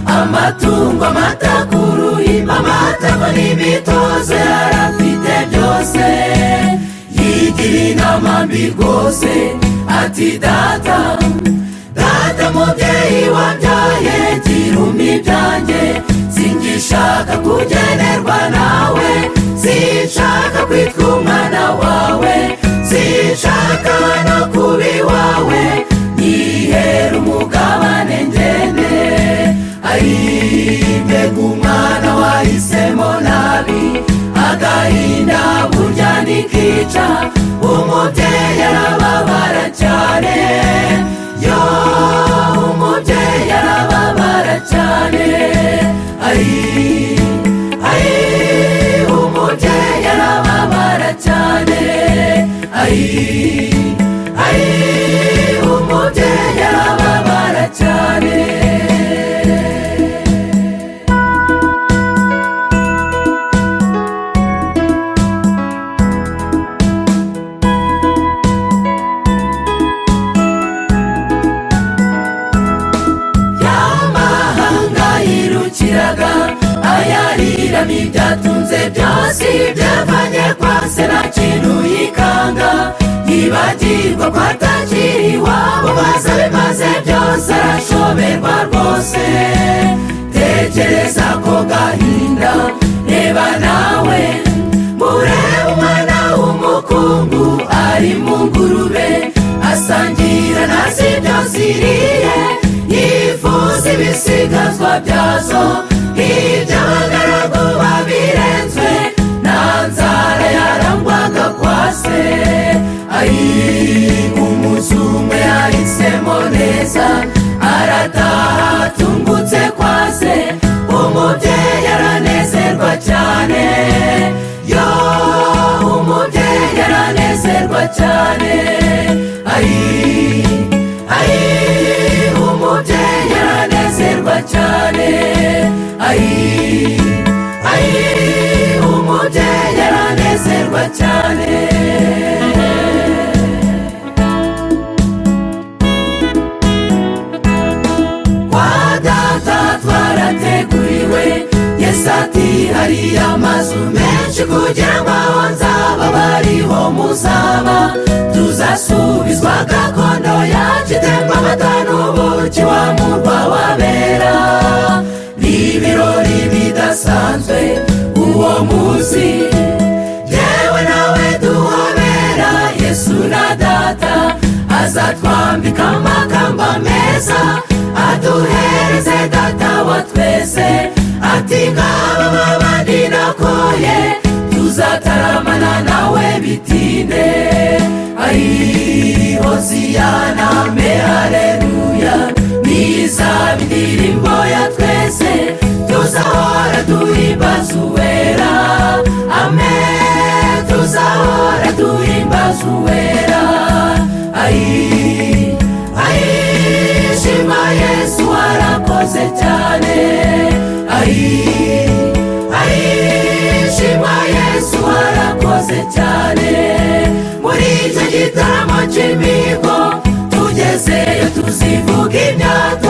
amatungo amata ku ruhimbi amatako n'imitozo yarafite byose yigira inama mbi rwose ati data data mubyeyi wabyaye gira umwibyange singishaka kugenerwa nawe sinshaka kwitwa umwana wawe sinshaka no kuba iwawe nihera umugabane ngende mbega umwana wahisemo nabi agahinda burya nikica umubyeyi arababara cyane yo umubyeyi arababara cyane ari ari umubyeyi arababara cyane ari ari umubyeyi arababara cyane y'amahanga yirukiraga ayariramo ibyatunze byose byavanye kwa se nta kintu yikanga yibagirwa ko atakiri iwabo maze bimaze byose arashoberwa rwose tekereza ko gahinda reba nawe murebe umwana w'umukungu ari mu ngurube asangira na zibyo ziriye yifuza ibisigazwa byazo nk'iby'abagaragu babirenzwe nta nzara yarangwaga kwa se ayi umuzungu yahisemo neza arataha atungutse kwa se umubyeyi aranezerwa cyane yo umubyeyi aranezerwa cyane ayi ayi umubyeyi aranezerwa cyane ayi ayi umubyeyi aranezerwa cyane kwa data twarateguriwe yesu ati hari amazu menshi kugira ngo aho nzaba bariho muzaba tuzasubizwa gakondo yacu itemba amata n'ubuki wa murwa wabera ni ibirori bidasanzwe uwo munsi yewe nawe duhobera yesu na data azatwambika amakamba meza aduhereze data wa twese ati ngaba babandi nakoye tuzataramana nawe bitinde ari hoziyana me hareruya nizaba indirimbo ya twese tuzahora duhimbaza uwera amen tuzahora duhimbaza uwera ayi ayi shima yesu warakoze cyane ayi ayi shima yesu warakoze cyane muri icyo gitaramo cy'imigo tugezeyo tuzivuga imyaka